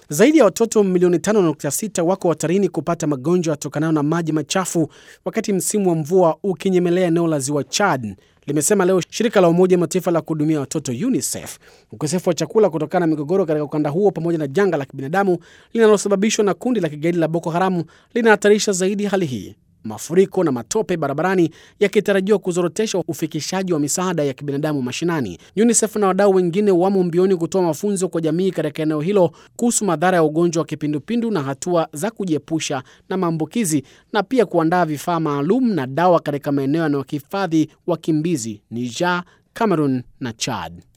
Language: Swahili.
Zaidi ya watoto milioni 5.6 wako hatarini kupata magonjwa yatokanayo na maji machafu wakati msimu wa mvua ukinyemelea eneo la ziwa Chad, limesema leo shirika la Umoja wa Mataifa la kuhudumia watoto UNICEF. Ukosefu wa chakula kutokana na migogoro katika ukanda huo pamoja na janga la kibinadamu linalosababishwa na kundi la kigaidi la Boko Haramu linahatarisha zaidi hali hii, mafuriko na matope barabarani yakitarajiwa kuzorotesha ufikishaji wa misaada ya kibinadamu mashinani. UNICEF na wadau wengine wamo mbioni kutoa mafunzo kwa jamii katika eneo hilo kuhusu madhara ya ugonjwa wa kipindupindu na hatua za kujiepusha na maambukizi na pia kuandaa vifaa maalum na dawa katika maeneo yanayohifadhi wakimbizi Niger, Cameroon na Chad.